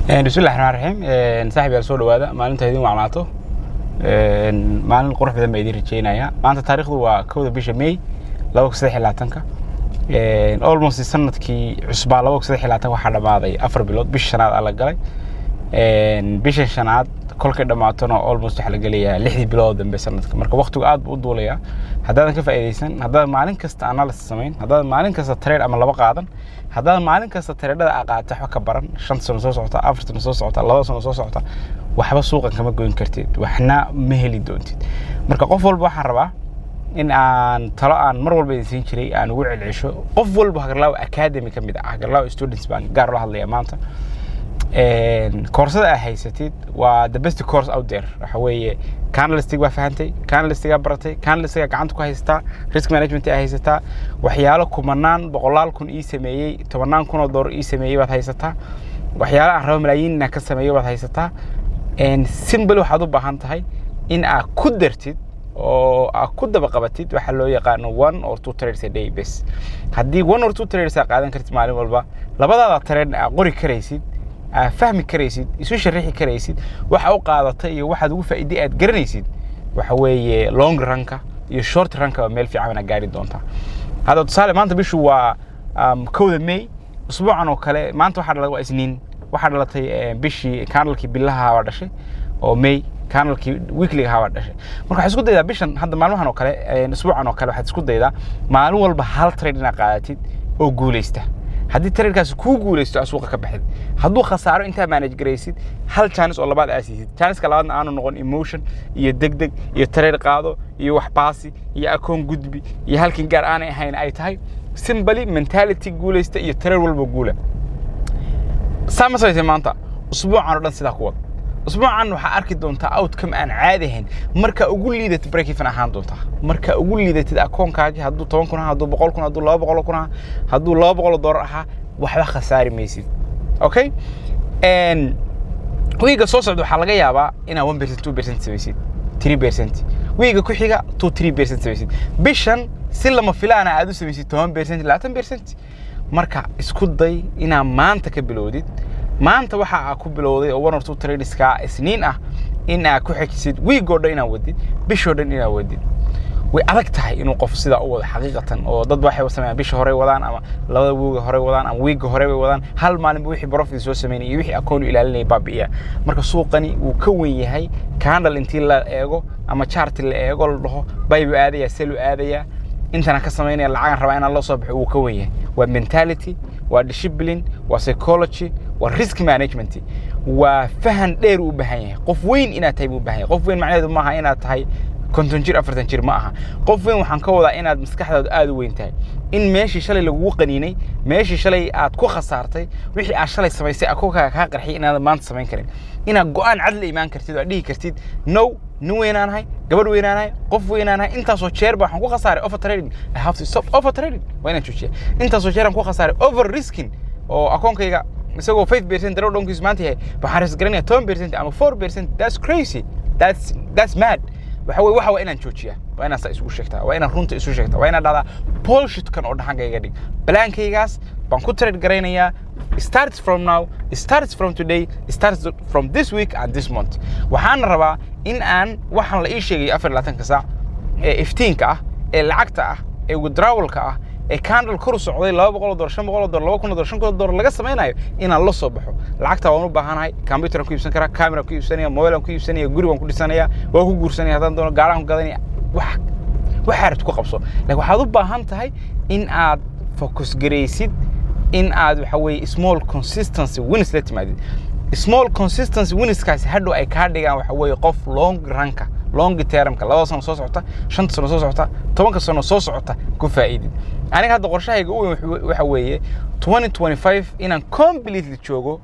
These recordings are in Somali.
bismillahi raxmaan raxiim saaxib yaal soo dhawaada maalinta idin wacnaato maalin qurux badan baa idin rajeynaya maanta taarikhdu waa kowda bisha may laba kun saddex iyo labaatanka almost sanadkii cusbaa laba kun saddex iyo labaatan waxaa dhammaaday afar bilood bisha shanaad aa la galay bisha shanaad kolkay dhammaatona almost waxaa la gelayaa lixdii bilood dambe sanadka marka waqtigu aad buu u duulayaa haddaadan ka faa'iidaysan haddaadan maalin kasta analysis samayn haddaadan maalin kasta trade ama laba qaadan haddaadan maalin kasta tradeada aa qaata wax ka baran shan sano soo socota afar sano soo socota laba sano soo socota waxba suuqan kama goyn kartid waxna ma heli doontid marka qof walba waxaan rabaa in aan talo aan mar walba idin siin jiray aan ugu celcesho qof walba hagarlaawa academy ka mid ah hagarlaawa students baan gaar la hadlaya maanta koorsada aa haysatid waa the best course out there waxa weeye canalistig baa fahantay canalistigaa baratay canalistigaa gacanta ku haysataa risk management aa haysataa waxyaalo kumanaan boqolaal kun ii sameeyey tobannaan kun oo doolar ii sameeyey baad haysataa waxyaalo aan rabo malaayiin inaan ka sameeyo baad haysataa simple waxaad u baahan tahay in aad ku dartid oo aad ku daba qabatid waxa loo yaqaano one or two trades a day bes haddii one or two trades aad qaadan kartid maalin walba labadaada trade aad qori karaysid aad fahmi karaysid isu sharixi karaysid waxa u qaadata iyo waxaad ugu faa'iiday aad garanaysid waxa weeye long runka iyo short runka waa meel fiican aad gaari doontaa hadda tusaale maanta bishu waa kowda may usbuucan oo kale maanta waxaa dhalatay waa isniin waxaa dhalatay bishii kanalkii bilaha waa dhashay oo may kanalkii weekliga waa dhashay marka waxaad isku daydaa bishan hadda maalmahan oo kale usbuucan oo kale waxaad isku daydaa maalin walba hal trade inaad qaadatid oo guulaysta haddii traderkaasi kuu guulaysto aad suuqa ka baxid hadduu khasaaro intaa manage garaysid hal jaanis oo labaad aad siisid jaaniska labaadna aanu noqon emotion iyo degdeg iyo trade qaado iyo wax baasi iyo akoon gudbi iyo halkin gaar aanay ahayn ay tahay simbly mentality guulaysta iyo trade walba guula saa ma samaysay maanta usbuucan oo dhan sidaa ku wad usbuucan waxaa arki doontaa outcome aan caadi ahayn marka ugu liidatid break even ahaan doontaa marka ugu liidatid akoonkaagi hadduu toban kun ahaa hadduu boqol kun hadduu laba boqol kun ahaa hadduu laba boqol doolar ahaa waxba khasaari maysid okay wiiga soo socda waxaa laga yaabaa inaad one percent two percent samaysid three percent wiiga ku xiga two three percent samaysid bishan si lama filaana aad u samaysid toban percent labaatan percent marka isku day inaad maanta ka bilowdid maanta waxa aa ku bilowday oo one or two tradeska isniin ah in aad ku xejisid wiigoo dhan inaad wadid bishoo dhan inaad wadid way adag tahay inuu qof sidaa u wado xaqiiqatan oo dad waxay sameeyaan bisha hore wadaan ama labada wiiga hore wadaan ama wiiga hore bay wadaan hal maalinba wixii profit soo sameynaya iyo wixii akoon u ilaalinaya baabi'iya marka suuqani wuu ka wen yahay candle intii la eego ama chart la eego la dhaho baybu aadaya selu aadaya intana ka samaynaya lacagan rabaa inaan loo soo baxo wuu ka wen yahay waa mentality waa discipline waa psychology waa risk management waa fahan dheer u baahan yahay qof weyn inaad tahay buu baahan yahay qof weyn macnaheedu maaha inaad tahay konton jir afartan jir ma aha qof weyn waxaan ka wadaa inaad maskaxdaadu aad u weyn tahay in meeshii shalay lagugu qaniinay meeshii shalay aad ku khasaartay wixii aad shalay samaysay akoonkaaga kaa qarxiyay inaadan maanta samayn karin inaad go-aan cad la imaan kartid oo aad dhihi kartid no nin weynaanahay gabadh weynaanahay qof weynaanahay intaasoo jeer baa waxaan ku khasaaray over trading i have to stop over trading waa inaan joojiya intaasoo jeer aan ku khasaaray over risking oo akoonkayga isagoo five percent darow dhankiisu maanta yahay waxaan ris garanaya toban percent ama four percent that's crazy that's that's mad waxa weye waxa waa inaan joojiyaa waa inaan saa isugu sheegtaa waa inaan runta isu sheegtaa waa inaan dhahdaa bullshitkan oo dhaxankayga dhig balaankaygaas baan ku trade garaynayaa starts from now starts from today starts from this week and this month waxaana rabaa in aan waxaan la ii sheegay afar iyo labaatanka saac ee iftiinka ah ee lacagta ah ee withdrawalka ah ee candle kor u socday laba boqol dolar shan boqol dolar laba kun dolar shan kun dolar laga samaynayo inaan la soo baxo lacagta waan u baahanahay computeran ku iibsan karaa camera ku iibsanaya mobilean ku iibsanaya guri waan ku dhisanaya waan ku guursanaya haddaan doono gaaraan ku gadanaya wax waxaa rabti ku qabso laakiin waxaad u baahan tahay in aad focus garaysid in aad waxa weeye small consistency wins la timaadid small consistency winskaasi hadhow ay kaa dhigaan waxa weeye qof long runka long termka labada sano soo socota shanta sano soo socota tobanka sano soo socota ku faa'iidid aniga hadda qorshahayga u weyn waxa weeye twenty twenty five inaan completely joogo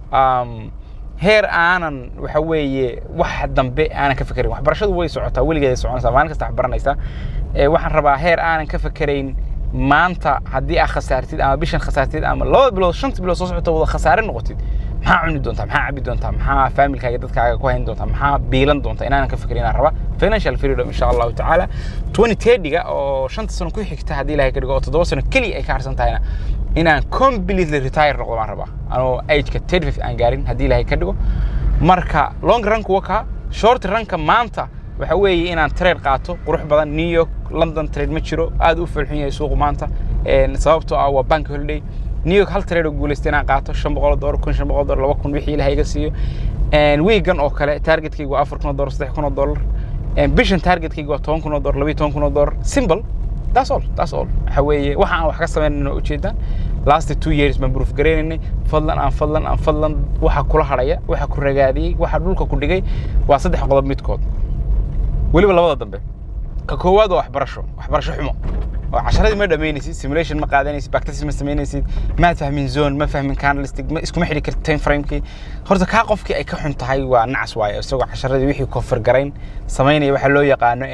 heer aanan waxa weeye wax dambe aanan ka fikerayn waxbarashadu way socotaa weligeeday soconaysaa maalin kasta wax baranaysaa waxaan rabaa heer aanan ka fikerayn maanta haddii aad khasaartid ama bishan khasaartid ama labada bilood shanta bilood soo socota wada khasaare noqotid maxaa cuni doontaa maxaa cabi doontaa maxaa faamilkaaga dadkaaga ku hayn doontaa maxaa biilan doontaa inaanan ka fikirin inaan raba financial freedom insha allahu tacaala twenty thirtyga oo shanta sano ku xigta haddii ilahay ka dhigo oo toddoba sano keliya ay ka harsan tahayna inaan completely retire noqdo baan rabaa anoo ageka thirty five aan gaarin haddii ilaahay ka dhigo marka long run kuwa kaa short runka maanta waxa weeye inaan trade qaato qurux badan new york london trade ma jiro aad u fulxun yahay suuqu maanta sababtoo ah waa bank holiday new york hal trade oo guulaystay inaan qaato shan boqol dollar kun shan boqol dollar laba kun wixii ilahay iga siiyo wiigan oo kale targetkayga waa afar kun oo dollar saddex kun oo dollar bishan targetkayga waa toban kun oo dollar labiyo toban kun oo dollar simple that's all that's all waxa weeye waxa aan wax ka samaynayno ujeedaan last two years baan proof gareynaynay fadlan aan fadlan aan fadlan waxa kula hadhaya waxa ku ragaadiyey waxa dhulka ku dhigay waa saddex qodob midkood weliba labada dambe ka koowaad waa waxbarasho waxbarasho xumo oo casharadii ma dhamaynaysid simulation ma qaadanaysid bactesis ma samaynaysid ma fahmin zone ma fahmin candlestick ma iskuma xidhi kartid time framekii horta kaa qofkii ay ka xun tahay waa nacas waaye isagoo casharadii wixii kofar garayn samaynaya waxaa loo yaqaano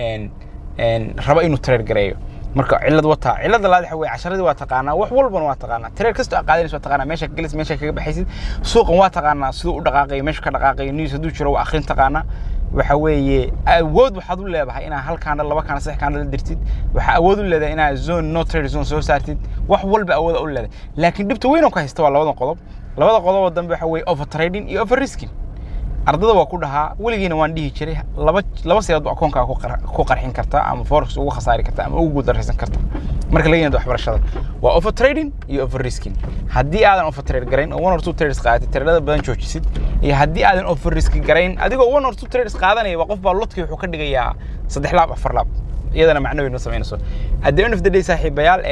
raba inuu trade gareeyo marka cilad wataa cilada labaad waxa weye casharadii waa taqaanaa wax walbana waa taqaanaa trade kastoo aad qaadanaysa waa taqaanaa meesha ka gelis meesha kaga baxaysid suuqan waa taqaanaa siduu u dhaqaaqayo meesha ka dhaqaaqayo news hadduu jiro waa akhrin taqaanaa waxa weeye awood waxaad u leedahay inaad hal kaandhal laba kaandhal saddex kaandhal dirtid waxaa awood u leedahay inaad zone no trade zone soo saartid wax walba awood u leedahay laakiin dhibta weyn oo ka haysta waa labadan qodob labada qodob oo dambe waxa weeye over trading iyo over risking ardada waa ku dhahaa weligiina waan dhihi jiray laba laba siyaad ba akoonkaa ku qarxin kartaa ama forex ugu khasaari kartaa ama ugu guuldaraysan kartaa marka laga yimaado waxbarashada waa over trading iyo over risking haddii aadan over trade garayn oo one or two trades qaadatay tradada badan joojisid iyo haddii aadan over risk garayn adigoo one or two trades qaadanaya waa qof baa lodkii wuxuu ka dhigayaa saddex laab afar laab iyadana macno weyn ma samaynayso at the end of the day saaxiibayaal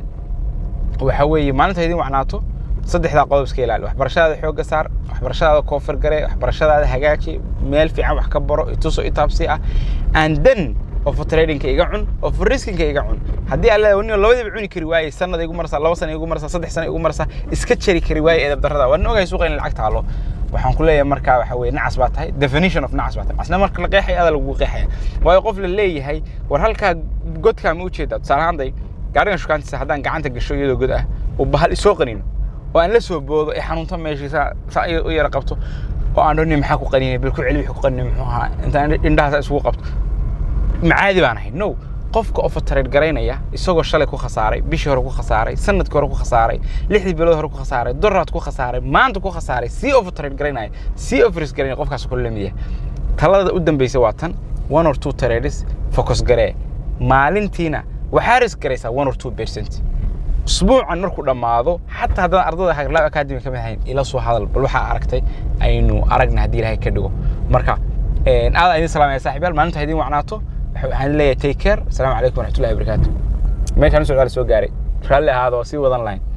waxa weeye maalinta idin wacnaato saddexdaa qodob iska ilaali waxbarashadaada xoogga saar waxbarashadaada koofar gare waxbarashadaada hagaaji meel fiican wax ka baro ituso itaabsi ah and then of tradingka iga cun of riskinka iga cun haddii aan leedahay nin labadiiba cuni kari waayey sanada igu marsaa laba sana igu marsaa saddex sana igu marsaa iska jari kari waayey edab darrada waa nin ogahay suuqa in lacag taalo waxaan ku leeyahay marka waxa weye nacas baa tahay definition of nacas baa tahay asna marka la qeexaya ada lagu qeexaya waayo qof la leeyahay war halkaa godkaa ma ujeedaa tusaale ahaanday gaarigan shukaantiisa haddaan gacanta gasho iyadoo god ah oo bahal isoo qanino oo aan la soo boodo ee xanuunta meeshii saa saa u yara qabto oo aan dhoni maxaa ku qaninay bal ku celi wixii ku qaninay muxuu ahaa intaan indhahaas isugu qabto macaadi baan ahay no qofka overtrade garaynaya isagoo shalay ku khasaaray bishii hore ku khasaaray sanadkii hore ku khasaaray lixdii bilood hore ku khasaaray doraad ku khasaaray maanta ku khasaaray sii overtrade garaynaya sii overrisk garaynaya qofkaas kula lamid yahay talada u dambeysa waa tan one or two trades focus garee maalintiina waxaa risk garaysaa one or two percent usbuucan markuu dhammaado xataa haddaan ardada haglab academy ka mid ahayn ila soo hadal bal waxaa aragtay aynu aragna haddii ilaahay ka dhigo marka aad idin salaamaya saaxiibyaal maalinta idin wacnaato waxaan leeyahay take care asalaamu calaykum waraxmatullahi wabarakaatu meeshaan u socdaal soo gaaray raalli ahaado sii wadan lahayn